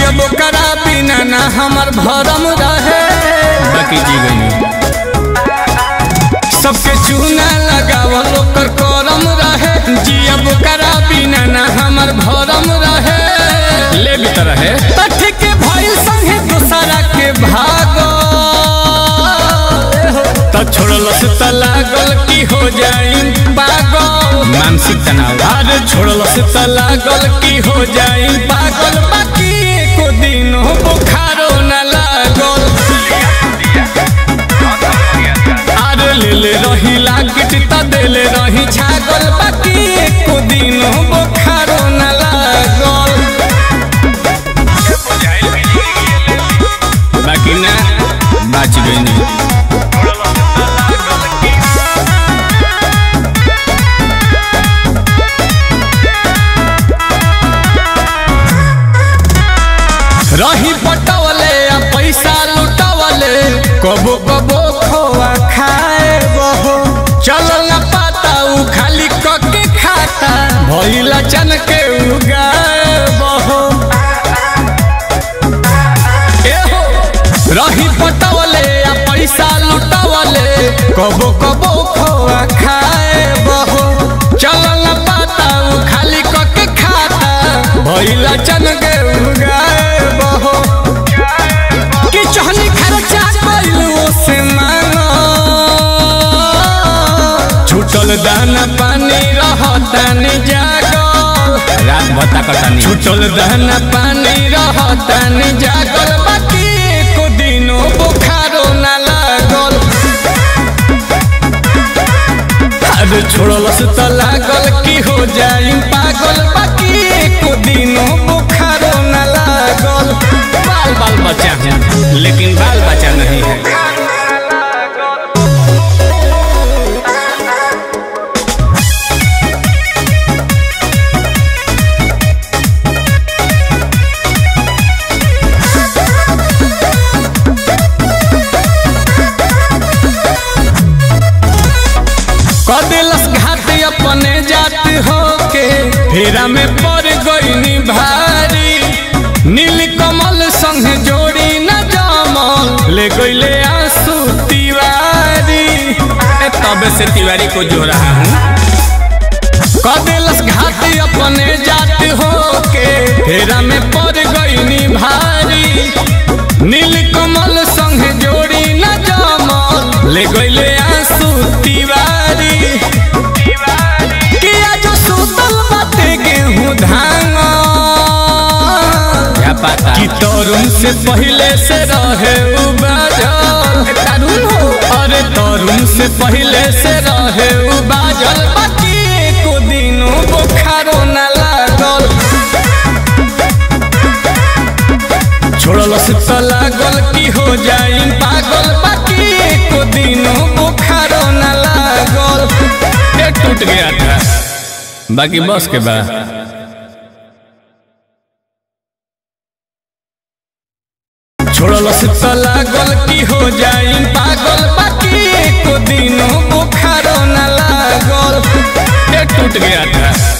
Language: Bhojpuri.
जियब करा बिना ना हमर भरम रहे बाकी जी गई सबके चूना लगावल ओकर करम रहे जियब करा बिना ना हमर भरम रहे ले भी तरह है तठ के भइल संगे दूसरा के भागो त छोड़लस त लागल की हो जाई पागल मानसिक तनाव अरे छोड़लस त लागल की हो जाई पागल बाकी एको दिन बुखारो न लागल अरे ले ले रही लागिट त देले रही छागल बाकी एको दिन बुखारो न लागल बाकी ना बाच गई नहीं रही पटवले आ पैसा लुटवले कबो कबो खोआ खाए बहो चलल न पाता उ खाली कके खाता भइला चन के उगाए बहो एहो रही पटवले आ पैसा लुटवले कबो कबो खोआ खाए बहो चलल न पाता उ खाली कके खाता भइला चन के उगाए बहो कि चहनी खर्चा कइल ओसे मांगो छूटल दाना पानी रहतानी जागल रात भत्ता करता नहीं छूटल दाना पानी रहतानी जागल बाकी एको दिनो बुखारो ना लागल अरे छोड़लस त लागल की हो जाई पागल बाकी एको दिनो बुखारो ना लागल बाल बाल बच्चा है लेकिन बाल बच्चा नहीं है कदिलस घाट अपने जात होके फेरा में पड़ गईनी भारी नील कमल संग जोड़ी न जमल ले गईले आंसू तिवारी ए, तब से तिवारी को जो रहा हूँ कदिलस घाट अपने जात होके फेरा में पड़ गईनी भारी नील कमल संग जोड़ी न जमल ले गईले आंसू तिवारी किया जो सुतल बाटे गेहूं धान क्या पता कि तरुण से पहले से रहे उ बाजल तरुण हो अरे तरुण से पहले से रहे उ बाजल बाकी एको दिनो बुखारो न लागल छोड़लस त लागल की हो जाई पागल बाकी एको दिनो बुखारो न लागल ये टूट गया था बाकी बस के बाद छोड़लस त लागल की हो जाई पागल बाकी एको दिनो बुखारो न लागल ये टूट गया था